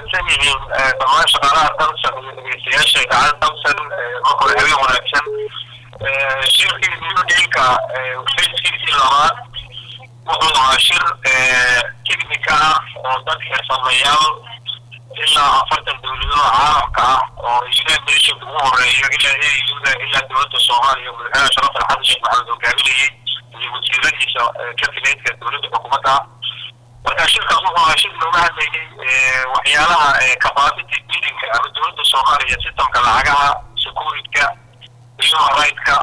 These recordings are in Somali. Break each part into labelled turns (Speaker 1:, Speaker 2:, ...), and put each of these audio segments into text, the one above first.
Speaker 1: mahadsan yihiin dhammaan shaqaalaha damsan iyo dhegeystayaasha idaacada damsan marka hore habeen wanaagsan shirkii new dealka fayskiisii labaad wuxuu ahaa shir teknika ah oo dad xirfadlayaal ilaa afartan dowladooda caalamka ah oo united nation ugu horeeyo ilaa auda ilaa dowladda soomaaliya madaxweynaha sharafal xasan sheekh maxamed hogaaminayay iyo wasiiradiisa kabineedka dowladda xukuumadda marka shirkaas wuxuu ahaa shir looga hadlayay waxyaalaha capacity buildingka ama dowladda soomaaliya systemka lacagaha securityka human rightska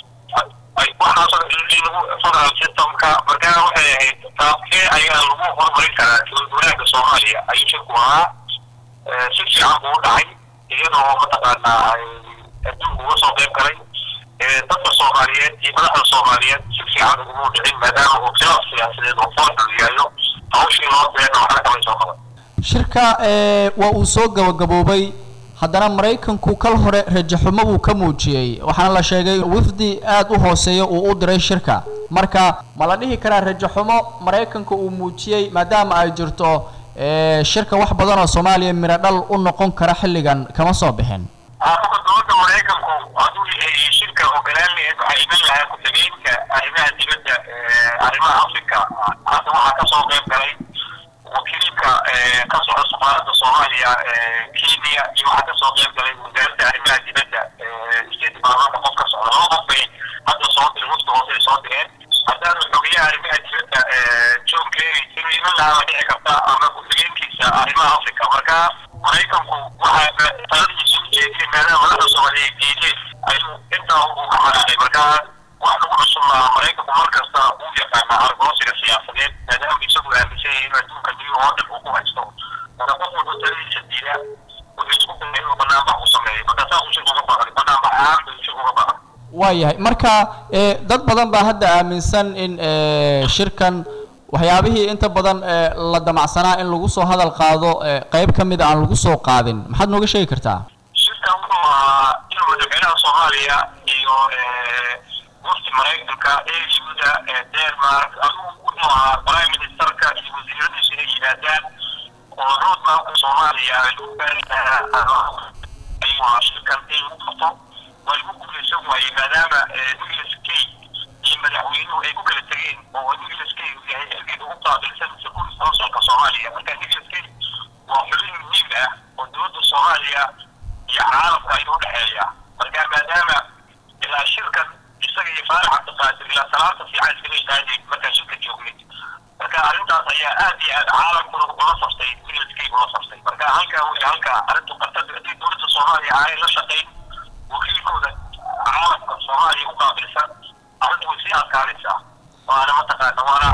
Speaker 1: waxaasoo in lagu federal systemka markaa waxay ahayd taabkee ayaa lagu horumarin karaa dowlad wanaagga soomaaliya ayuu shirku ahaa si fiican buu u dhacay iyadoo mataqaanaa ay adduunku uga soo qayb galay dadka soomaaliyeed iyo madaxda soomaaliyeed si fiican uguma dhicin maadaama uu khilaaf siyaasadeed oo foorxu yaallo hawshii loo beena waxna kamay soo qaban
Speaker 2: shirka waa uu soo gabagaboobay haddana maraykanku kal hore rajaxumo buu ka muujiyey waxaana la sheegay wifdi aad u hooseeya uu u diray shirka marka ma la dhihi karaa rajaxumo maraykanka uu muujiyey maadaama ay jirto shirka wax badan oo soomaaliya miro dhal u noqon kara xilligan kama soo bixin
Speaker 1: aakuka dowladda maraykanku hadduu shirka ogolaan lahayd waxaa iman lahaa ku-xigeenka arrimaha dibadda arrimaha africa hadda waxaa kasoo qayb galay wakiilka ka socda safaaradda soomaaliya kenya iyo waxaa kasoo qayb galay wasaaradda arrimaha dibadda state departmentka qof ka socda laba qof bay hadda soo direen wafta hoose ay soo direen haddaanu xogeyaha arrimaha dibadda john kerry inuu iman lahaa ma dhici karta ama ku-xigeenkiisa arrimaha africa marka maraykanku waxaa taladiisa u jeediyay maadaama madaxda soomaaliya ay diideen ayuu intaa uu ka xanaanay marka wax lagu cusub lahaa maraykanku mar kasta uu yaqaanaa argoosiga siyaasadeed maadaama isagu aaminsan yahay inuu adduunka new oo dhan uu ku haysto marka qof walba taladiisa diida wuxuu isku dayay inuu banaanbax u sameeyo marka saas uu shirku uga baqday banaanbax ahaan buu shirku uga baqay
Speaker 2: waayahay marka dad badan baa hadda aaminsan in shirkan waxyaabihii inta badan la damacsanaa in lagu soo hadal qaado qayb ka mid a aan lagu soo qaadin maxaad nooga sheegi kartaa
Speaker 1: shirkan wuxuu ahaa inuu madaxweynaha soomaaliya iyo mufti maraykanka auda denmark adigu wuxuu ahaa prime ministerka iyo wasiiradiisu inay yimaadaan oo roadmapka soomaaliya lagu gaari lahaa ayuu ahaa shirkan in lagu qabto waa lagu guuleysan waayey maadaama nicholas kay iyo madaxweynuhu ay ku kala tegeen oo nicholas kay uu yahay xilkeeda ugu qaabilsan security councilka soomaaliya marka nicholas kay waa xubin muhiim ah oo dowladda soomaaliya iyo caalamka ayuu udhexeeya marka maadaama ilaa shirkan isaga iyo faarax cabdiqaadir ilaa salaanta fiican iskaga istaagay markaa shirka joognay marka arrintaas ayaa aad iyo aad caalamkuna ula saftay nicholas kay ula saftay marka halkaa wey halkaa arrintu qartada haddii dowladda soomaaliya aanay la shaqayn wakiilkooda caalamka soomaaliya u qaabilsan arrintu way sii adkaanaysaa waana mataqaana waana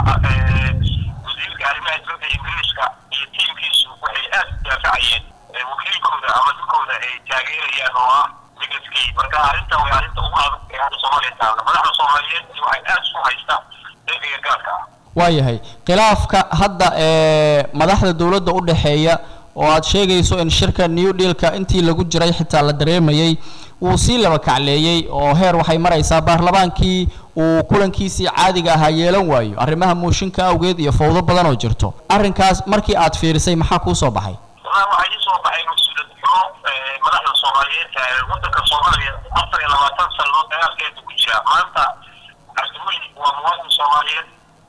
Speaker 1: wasiirka arrimaha dibadda ingiriiska iyo tiimkiisu waxay aad u daafacayeen wakiilkooda ama dhulkooda ay taageerayaan oo ah nicholas kay marka arrinta way arrinta ugu adag ee hadda soomaaliya taalla madaxda soomaaliyeed waxay aad isu haystaa ergeyga gaarka ah
Speaker 2: waayahay khilaafka hadda ee madaxda dowladda u dhexeeya oo aad sheegayso in shirka new dealka intii lagu jiray xitaa la dareemayay wuu sii laba kacleeyey oo heer waxay maraysaa baarlamaankii uu kulankiisii caadiga ahaa yeelan waayo arrimaha muushinka awgeed iyo fawdo badan oo jirto arrinkaas markii aad fiirisay maxaa kuu soo baxay
Speaker 1: wallahi waxaa ii soo baxay mas-uuliyad xumo madaxda soomaaliyeed waddanka soomaaliya afar iyo labaatan sannadood dagaalkeeda ku jira maanta cabdiweli waa muwaadin soomaaliyeed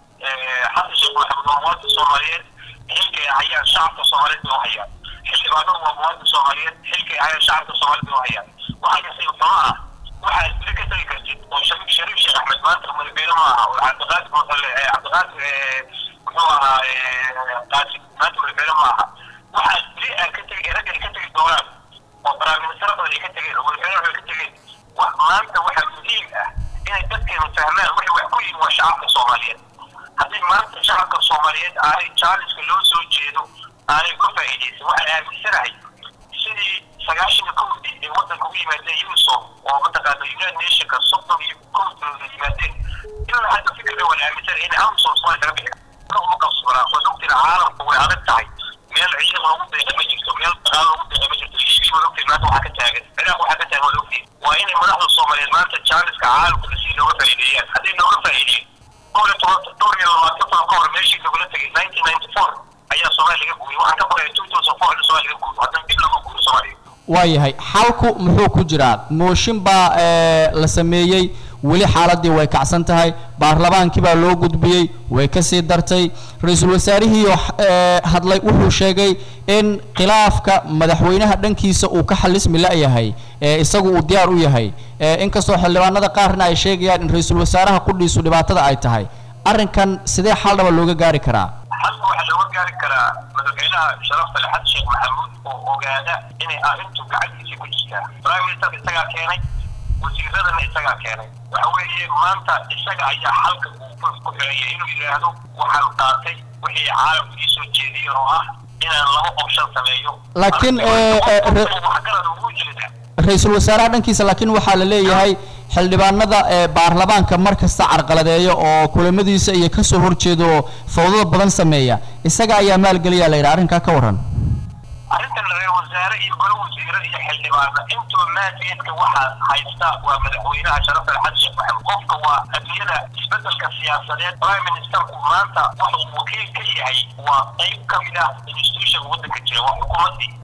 Speaker 1: xasan sheekh maxamed waa muwaadin soomaaliyeed xilkay hayaan shacabka soomaaliyeed bay u hayaan xildhibaanadu waa muwaadin soomaaliyeed xilkay hayaan shacabka soomaaliyeed bay u hayaan waxaa kasii xumo ah waxaad bili ka tagi kartid oo shariif shariif sheekh axmed maanta madaxweyne ma aha oo cabdiqaadir masale cabdiqaadir muxuu ahaa qaasim maanta madaxweyne ma aha waxaad bili aad ka tegi ragga ay ka tegi doonaan oo baraministara badan ay ka tegeen oo madaxweyne waxay ka tegeen wax maanta waxaa muhiim ah inay dadkeenu fahmaan waxay wax ku yihin waa shacabka soomaaliyeed haddii maanta shacabka soomaaliyeed aanay jaaliska loo soo jeedo aanay uga faa'iidaysan waxaan aaminsanahay sidii sagaashan kowdii ee waddanka u yimaadeen unisom oo mataqaana united nationka soddon iyo kowdooda yimaadeen ilaa hadda fikirka waan aaminsanay in amsom soomaaliya laga bixi uma qabsanaa waa ogtina caalamku way adag tahay meel ciidan lagu deeqa ma jirto meel dagaal lagu deeqa ma jirto liibi waa ogtiin maanta waxaa ka taagan ciraaq waxaa ka taagan waa ogtiin waa inay madaxda soomaaliyeed maanta jaaliska caalamka si looga faa'iideeyaan hadday looga faa'iideeyo dhowr iyo toban dhowr iyo labaatan sano ka hor meeshii lagula tegay nineteen ninety four ayaa soomaaliya laga gubiyay waxaan ka qoraya two thousand kooxda soomaaliya guuro haddana dib lama guuro soomaaliya
Speaker 2: waayahay xalku muxuu ku jiraa mooshin baa la sameeyey weli xaaladii way kacsan tahay baarlamaankii baa loo gudbiyey way kasii dartay ra-iisul wasaarihiioo hadlay wuxuu sheegay in khilaafka madaxweynaha dhankiisa uu ka xalismi la-yahay isagu uu diyaar u yahay inkastoo xildhibaanada qaarna ay sheegayaan in ra-iisul wasaaraha qudhiisu dhibaatada ay tahay arrinkan sidee xaldhaba looga gaari karaa
Speaker 1: xalka waxaa looga gaari karaa madaxweynaha sharafta lexad sheekh maxamuud oo ogaada inay arrintu gacantiisa ku jirtaa prime minister isagaa keenay wasiiradana isagaa keenay waxa weeye maanta isaga ayaa xalka uu ku xiraya inuu yidhaahdo waxaan qaatay wixii caalamku ii soo jeediyeen oo ah inaan laba option sameeyo
Speaker 2: laakiin
Speaker 1: waxgarad ugu jeeda
Speaker 2: ra-iisul wasaaraha dhankiisa laakiin waxaa la leeyahay xildhibaanada ee baarlamaanka mar kasta carqaladeeya oo kulamadiisa iyo kasoo horjeeda oo fawdada badan sameeya isaga ayaa maalgeliyaa la yidhaha arrinkaa ka warran
Speaker 1: arrintan ra-isul wasaare iyo golo wasiire iyo xildhibaana intoo maasiyeedka waxaa haysta waa madaxweynaha sharafta xasan sheekh maxamed qofka waa adduunyada isbedelka siyaasadeed prime ministerku maanta wuxuu wakiil ka yahay waa qayb ka mid ah institution waddanka jira waa xukuumaddii